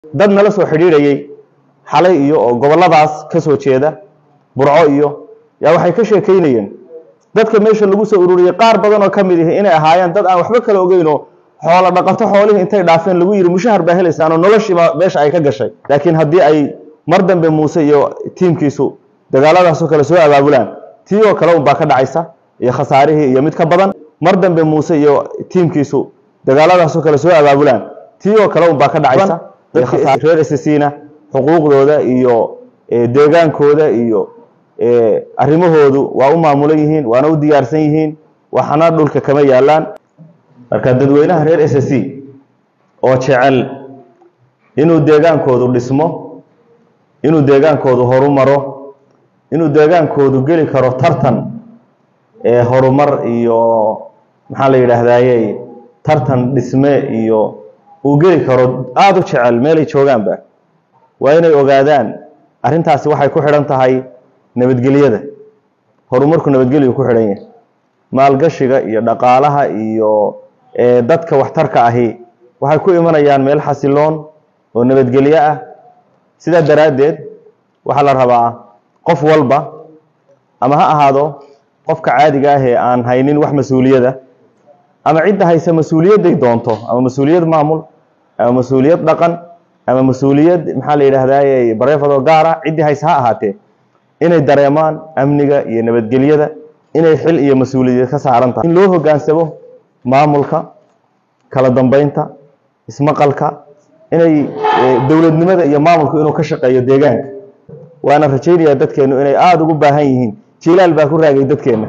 dad nala soo xidhiidhayay xalay iyo oo gobolladaas ka soo jeeda burco iyo yaa waxay ka sheekaynayeen dadka meesha lagu soo ururiyey qaar badan oo ka mid ihi inay ahaayeen dad aan waxba kala ogeynoo xoolo dhaqato xoolihii intay dhaafeen lagu yidhi mushahar baa helaysaan oo noloshiiba meesha ay ka gashay laakiin haddii ay mar dambe muuse iyo tiimkiisu dagaaladaasoo kale soo abaabulaan tii oo kale unbaa ka dhacaysa iyo khasaarihii iyo mid ka badan mar dambe muuse iyo tiimkiisu dagaaladaasoo kale soo abaabulaan tii oo kale unbaa ka dhacaysa reer ssina xuquuqdooda iyo deegaankooda iyo arrimahoodu waa u maamulan yihiin waana u diyaarsan yihiin waxna dhulka kama yaalaan marka dadweynaha reer s c oo jecel inuu deegaankoodu dhismo inuu deegaankoodu horumaro inuu deegaankoodu geli karo tartan horumar iyo maxaa la yidhaahdaye tartan dhisme iyo uu geli karo aada u jecel meelay joogaanba waa inay ogaadaan arrintaasi waxay ku xidhan tahay nabadgelyada horumarku nabadgelyu ku xidhan yahay maalgashiga iyo dhaqaalaha iyo dadka waxtarka ahi waxay ku imanayaan meel xasiloon oo nabadgelyo ah sidaa daraaddeed waxaa la rabaa qof walba ama ha ahaado qofka caadiga ah ee aan haynin wax mas-uuliyada ama cidda haysa mas-uuliyadday doonto ama mas-uuliyad maamul ama mas-uuliyad dhaqan ama mas-uuliyad maxaa la yidhaahdaye bareefadoo gaara ciddii hayse ha ahaatee inay dareemaan amniga iyo nabadgelyada inay xil iyo mas-uuliyad ka saaran tahay in loo hoggaansamo maamulka kala dambeynta ismaqalka inay dowladnimada iyo maamulku inuu ka shaqeeyo deegaanka waana rajaynayaa dadkeennu inay aada ugu baahan yihiin jilaal baa ku raagay dadkeenna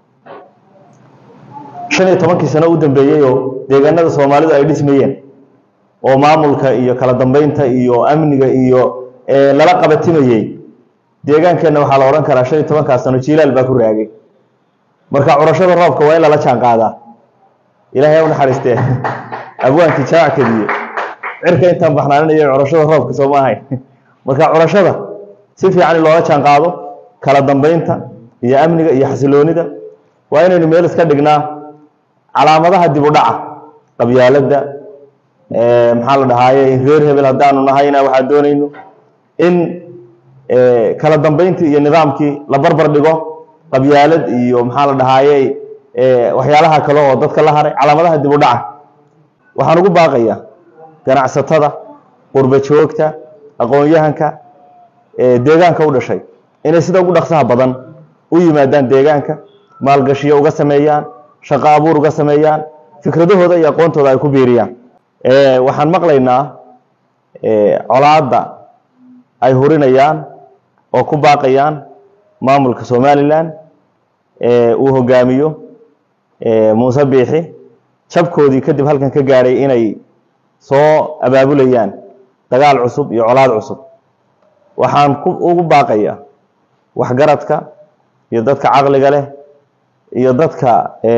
shan iyo tobankii sano u dambeeyey oo deegaanada soomaalidu ay dhismayeen oo maamulka iyo kala dambeynta iyo amniga iyo lala qabatimayey deegaankeenna waxaa la odhan karaa shan iyo tobankaas sano jilaal baa ku raagay marka curashada roobka waa in lala jaan qaadaa ilaahay ha u naxariistee abwaankii jaac kadiye cirka intaan baxnaaninayo curashada roobka soo ma ahayn marka curashada si fiican in loola jaan qaado kala dambeynta iyo amniga iyo xasiloonida waa inaynu meel iska dhignaa calaamadaha dib u dhaca qabyaaladda maxaa la dhahaaye reer hebel haddaanu nahayna waxaan doonayno in kala dambeyntii iyo nidaamkii la barbar dhigo qabyaalad iyo maxaa la dhahaaye waxyaalaha kale oo dadka la haray calaamadaha dib u dhaca waxaan ugu baaqayaa ganacsatada qurba joogta aqoon-yahanka deegaanka u dhashay inay sida ugu dhaqsaha badan u yimaadaan deegaanka maalgashiyo uga sameeyaan shaqo abuur uga sameeyaan fikradahooda iyo aqoontooda ay ku biiriyaan waxaan maqlaynaa colaadda ay hurinayaan oo ku baaqayaan maamulka somalilan uu hogaamiyo muuse biixi jabkoodii kadib halkan ka gaadhay inay soo abaabulayaan dagaal cusub iyo colaad cusub waxaan ugu baaqayaa waxgaradka iyo dadka caqliga leh iyo dadka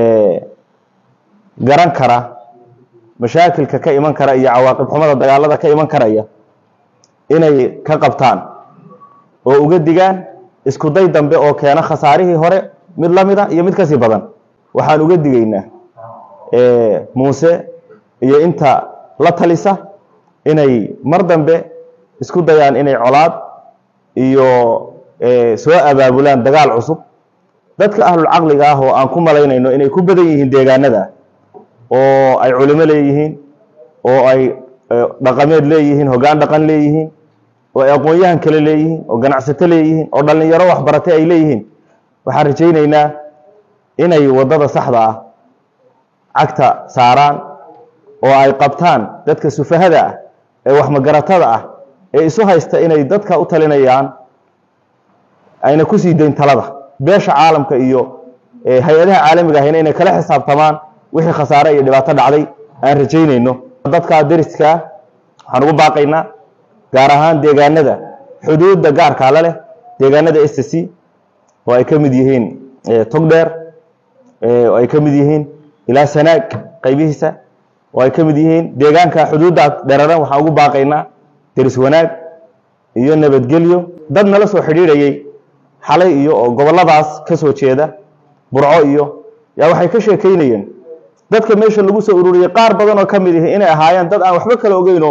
garan kara mashaakilka ka iman kara iyo cawaaqib xumada dagaalada ka iman karaya inay ka qabtaan oo uga digaan isku day dambe oo keena khasaarihii hore mid la mida iyo mid kasii badan waxaan uga digaynaa muuse iyo inta la talisa inay mar dambe isku dayaan inay colaad iyo soo abaabulaan dagaal cusub dadka ahlulcaqliga ah oo aan ku malaynayno inay ku badan yihiin deegaanada oo ay culimo leeyihiin oo ay dhaqameed leeyihiin hoggaan dhaqan leeyihiin oo ay aqoon-yahan kale leeyihiin oo ganacsato leeyihiin oo dhallinyaro waxbaratay ay leeyihiin waxaan rajaynaynaa inay waddada saxda ah cagta saaraan oo ay qabtaan dadka sufahada ah ee waxmagaratada ah ee isu haysta inay dadka u talinayaan ayna ku sii dayn talada beesha caalamka iyo hay-adaha caalamiga ahayna inay kala xisaabtamaan wixii khasaare iyo dhibaato dhacday aan rajaynayno dadka deriskaa waxaan ugu baaqaynaa gaar ahaan deegaanada xuduudda gaarkaa la leh deegaanada s c oo ay ka mid yihiin togdheer oo ay ka mid yihiin ilaa sanaag qaybihiisa oo ay ka mid yihiin deegaanka xuduudda dheraran waxaan ugu baaqaynaa deris wanaag iyo nabadgelyo dad nala soo xidhiidhayay xalay iyo oo gobolladaas ka soo jeeda burco iyo yaa waxay ka sheekaynayeen dadka meesha lagu soo ururiyey qaar badan oo ka mid ihi inay ahaayeen dad aan waxba kala ogeyn oo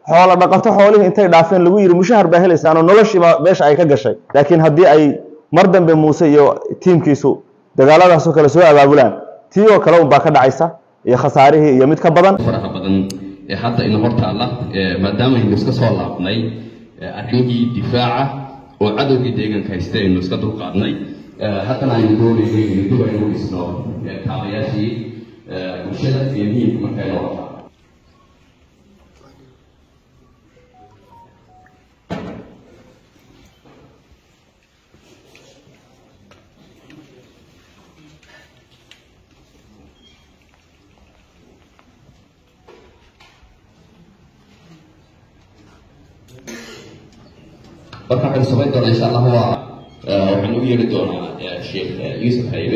xoolo dhaqato xoolihii intay dhaafeen lagu yidhi mushahar baa helaysaan oo noloshiiba meesha ay ka gashay laakiin haddii ay mar dambe muuse iyo tiimkiisu dagaaladaasoo kale soo abaabulaan tii oo kale unbaa ka dhacaysa iyo khasaarihii iyo mid ka badan faraha badan ee hadda ina hortaalla maadaama aynu iska soo laabnay arrimihii difaaca oo cadowgii deegaanka haysta aynu iska dulqaadnay haddana aynu doonaynay inaynu dib aynu dhisno kaabayaashii bulshada iyo muhiimka marka inoo wataa marka waxaynu samayn doonaa insha allah waa waxaan u yeeri doonaa sheekh yuusuf haybe